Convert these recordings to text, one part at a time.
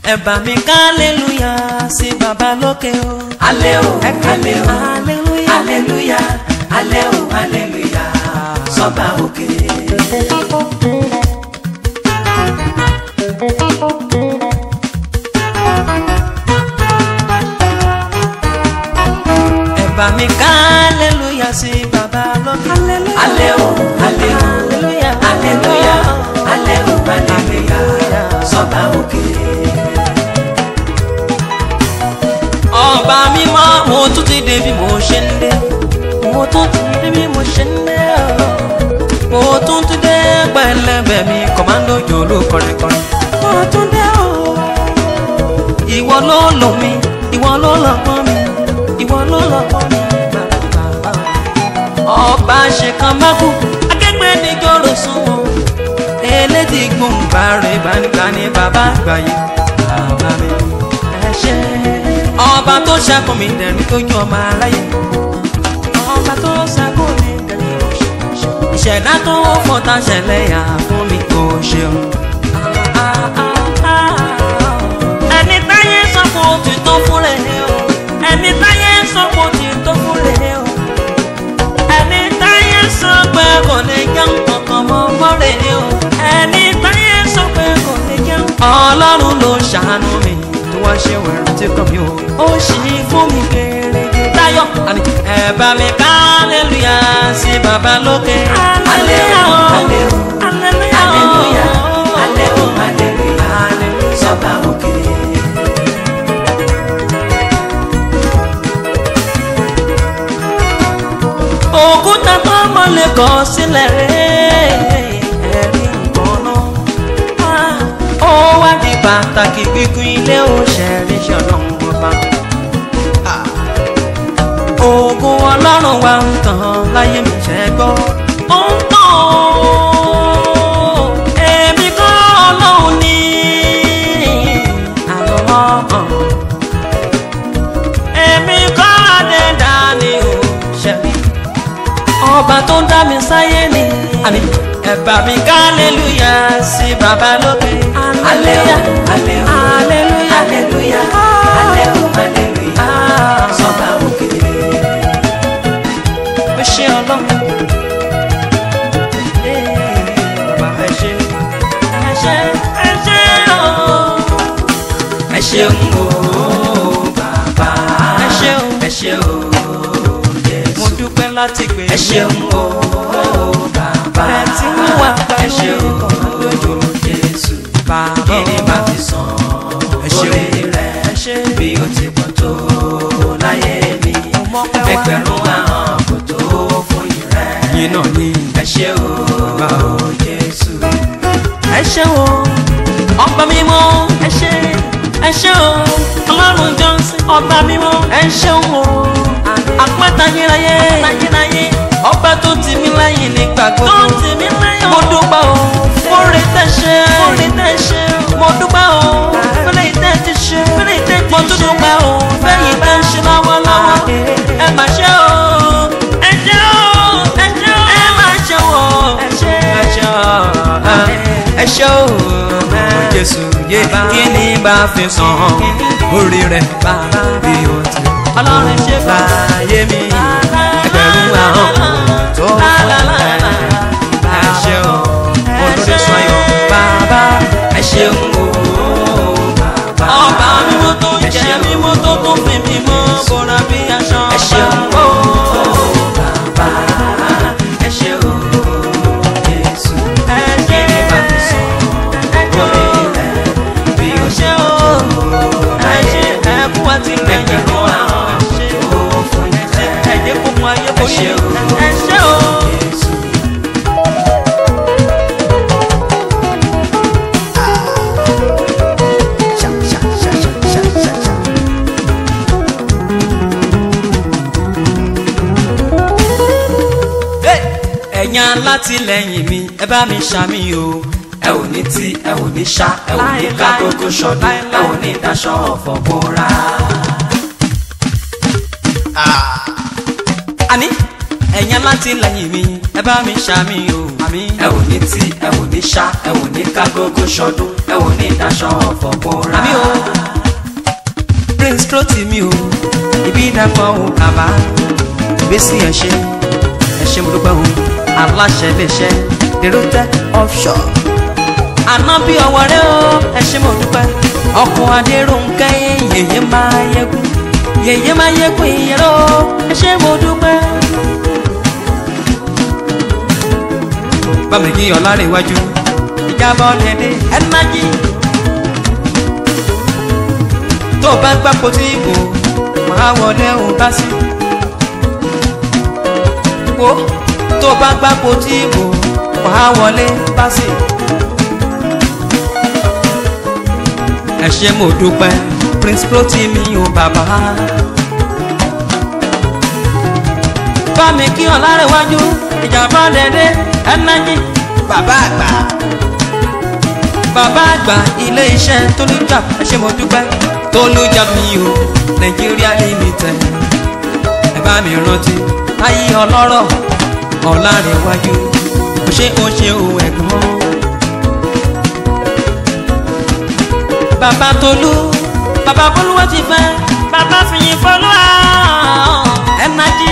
ẹ bá mi ká aleluya sí bàbá lókè o. alẹ́ o Ẹ ká alẹ́ o aleluya. aleluya alẹ́ o aleluya sọ́ba òkè. ẹ bá mi ká aleluya sí bàbá lókè. alẹ́ o alẹ́ o aleluya. aleluya alẹ́ o aleluya sọ́ba òkè. ọba mímọ́ mo tún ti dé bí mo ṣe ń dé mo tún ti dé bí mo ṣe ń dé o mo tún ti dé pẹ̀lẹ́bẹ̀ mi kọmándó jòló kọrinkọrin mo tún dé o ìwọ ló lò mí ìwọ ló lọ pọ́n mi ìwọ ló lọ pọ́n mi bàbá ọba ṣèkan mákù akẹgbẹ́ ní jọ̀rọ̀ sún wọn elétí gbòǹgbà rẹ̀ bá ní bàbá àgbáyé bàbá mi ẹ ṣé ọba tó ṣàkó mi dẹ̀rín lójú ọmọ aráyé ọba tó ṣàkó mi dẹ̀rín ìṣẹ̀dá tó fọ́ta ṣẹlẹ̀ yà fún mi kò ṣeun. ẹni táyé sọ pé ó ti tó fún rẹ̀ o ẹni táyé sọ pé ó ti tó fún rẹ̀ o ẹni táyé sọ pé kò lè jẹun kankan mọ́ mọ́ rẹ̀ o ẹni táyé sọ pé kò lè jẹun. ọlọ́run ló ṣàánú mi tó wá ṣe wẹ̀rù tí kò mí o ó ṣì fún mi gèrègè táyọ̀ àní ẹ bá mi ká aleluya sí bàbá lókè. alẹ́ o alẹ́ o aleluya alẹ́ o aleluya sọ́ba òkè. òkúta tó mọ́lẹ̀ kọ́ sílẹ̀ rẹ̀ ẹ̀rí nǹkan náà ó wá di pàtàkì gbígun ilé òṣèré ṣọlọ́run ọba ogun ọlọ́run wa ń tàn láyé mi ṣẹ́ gbọ́ ó ń tàn èmi kọ́ ọlọ́run ní àlọ́ èmi kọ́ adẹ́dá ni ò ṣẹ̀rí ọba tó ń dá mi sáyé ni àní ẹ̀bà mi ká aleluya sí bàbá lókè. alẹ́ o alẹ́ o aleluya aleluya alẹ́ o aleluya sọ́ba òkè. ó ṣe ọlọ́run. Ee, bàbá ẹ ṣé ẹ ṣé ẹ ṣé ooo. ẹ ṣeun o bàbá Ẹ ṣé o. ẹ ṣe o Jésù. mo dúpẹ́ láti gbé ẹ ṣeun o bàbá Ẹ ti ń wà pẹ̀lú ẹ ṣe o ìkọ̀mọ́dójú. Jésù bàbá kí ni màá fi san Ẹ ṣé o. orí rẹ ẹ ṣé bí o ti pọ̀ tó láyé mi Mo mọ́pẹ́ wá. ẹgbẹ̀rún ahọ́n kò tó fún ìrẹ́ yìí náà ní. ẹ ṣe o Jésù ẹ ṣé o ọba mímọ́ ẹ ṣé ẹ ṣé o ọlọ́run jọ́nsìn ọba mímọ́ ẹ ṣeun o àpáta yíráyé ọba tó tì mí lẹ́yìn nígbà gbogbo mo dúpẹ́ o fúnre tẹ́ ṣe mo dúpẹ́ o fúnre tẹ́ ti ṣe mo tún dúpẹ́ o fẹ́yìn tẹ́ ń ṣe lọ́wọ́lọ́wọ́ ẹ má ṣe o ẹ ṣé o ẹ ṣé o ẹ má ṣe o ẹ ṣé ẹ ṣé o ẹ ṣé o jésù yé kí ni bá fi san orí rẹ̀ bí o ti ọlọ́run ṣe láyé mi ẹgbẹ̀rún àwọn tó fún ẹ ẹ ṣé o olórí sọyọ bàbá ẹ ṣeun o bàbá ọba mímọ́ tó jẹ́ mímọ́ tó tún fi mímọ́ bọ́ra bí aṣọ ẹ ṣeun o bàbá ẹ ṣe o Jésù ẹ kí ṣé ni màá fi san orí rẹ bí o ṣé o ẹ ṣé ẹ kú àti gbẹ̀yìn ẹgbẹ̀rún ahọ́n ẹ ṣé tó fún ìrẹ́ ẹ jẹ́ kó mú ayé ẹ borí ṣé o ẹ ṣé o. Jésù. ẹ̀yin alátìlẹyìn mi ẹ bá mi ṣàmì o. ẹ ò ní tí ẹ ò ní ṣá ẹ ò ní ká gbogbo ṣọdún ẹ ò ní daṣọ ọ̀fọ̀ bóra. àní ẹ̀yin alátìlẹyìn mi ẹ bá mi ṣàmì o. àmì ẹ ò ní tí ẹ ò ní ṣá ẹ ò ní ká gógó ṣọdún ẹ ò ní daṣọ ọ̀fọ̀ bóra. àmì o prince Rotimi o ibi dàpọ̀ o bàbá ìgbésí ẹ̀ ṣe ẹ̀ ṣe mo dúpẹ́ o aláṣẹ lè ṣe derotech offshore àná bí ọwọ́ rẹ o ẹ ṣe mo dúpẹ́ ọkọ̀ adéròǹkẹ́ yèyé máa yẹkùn yèyé máa yẹkùn ìyẹrọ ẹ ṣe mo dúpẹ́. bámi kí ọlárẹ̀ iwájú ìjábọ̀ dẹ̀dẹ̀ ẹnájí tó bá gbàpò tí ìbò máa wọlé òun bá sí wo tó bá gbàpò tí ìbò máa wọlé bá sí. ẹ ṣé mo dúpẹ́ prince Rotimi o bàbá. bámi kí ọlárẹ̀ iwájú ìjàmbá dẹ̀dẹ̀ ẹnájí bàbá àgbà bàbá àgbà ilé iṣẹ́ tólújà ẹ ṣé mo dúpẹ́ tólújà mi o nàìjíríà limited ẹ bá mi rántí ayé ọlọ́rọ̀ ọ̀làrẹ̀wájú ó ṣe ó ṣe o ẹ̀gbọ́n. bàbá tolú bàbá bolúwa ti fẹ́ bàbá fìyìn fọlọ́ ẹnájí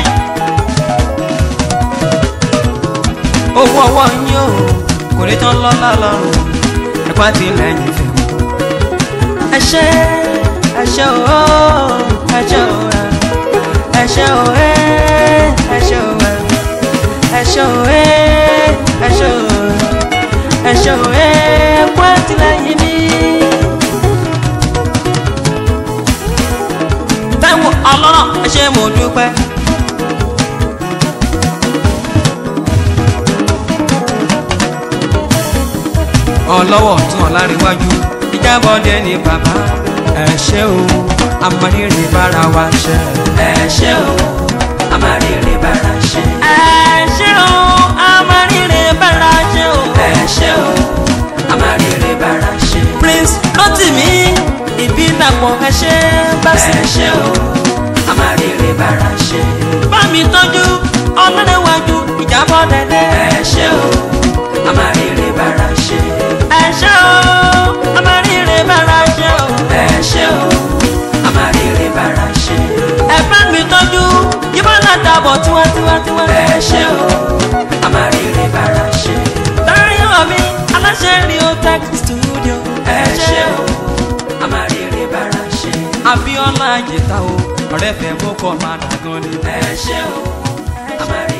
owó ọwọ́ yín o kò ní tán lọ́lá lọ́rùn ẹ̀pá ti lẹ́yìn fún ẹ ṣé ẹ ṣé o ẹ ṣé o ẹ ṣé o ẹ ṣé o ẹ ṣé o ẹ ṣé o ẹ ṣé o ẹ̀pá ti lẹ́yìn mi. Táíwò ọlọ́rọ̀ ẹ ṣé mo dúpẹ́. ọlọ́wọ́ tún ọ̀làríwájú ìjábọ̀dé ní bàbá ẹ ṣé o amọ̀rírì bára wa ṣe. ẹ ṣé o a máa rere bára ṣe. ẹ ṣé o amọ̀rírì bára ṣe o. ẹ ṣé o a máa rere bára ṣe. prince Rotimi ìbí dàpọ̀ ẹ ṣé bá sí. ẹ ṣé o a máa rere bára ṣe. bá mi tọ́jú ọlọ́rẹ̀wájú ìjábọ̀ dẹ́dẹ́. ẹ ṣé o a máa rere bára ṣe. ẹ ṣé o amọ̀rírì bára ṣe o. ẹ ṣé o a máa rere bára ṣe. ẹ bá mi tọ́jú yíbọn náà dàbọ̀ tiwantiwantiwa. ẹ ṣé o a máa rere bára ṣe. lórí ọ̀mí aláṣẹ Riotech studio. ẹ ṣé o a máa rere bára ṣe. Abíọ́lá àjẹta o ọ̀rẹ́ fẹ́ mú kọ́ máa dàgán ni. ẹ ṣé o a máa rere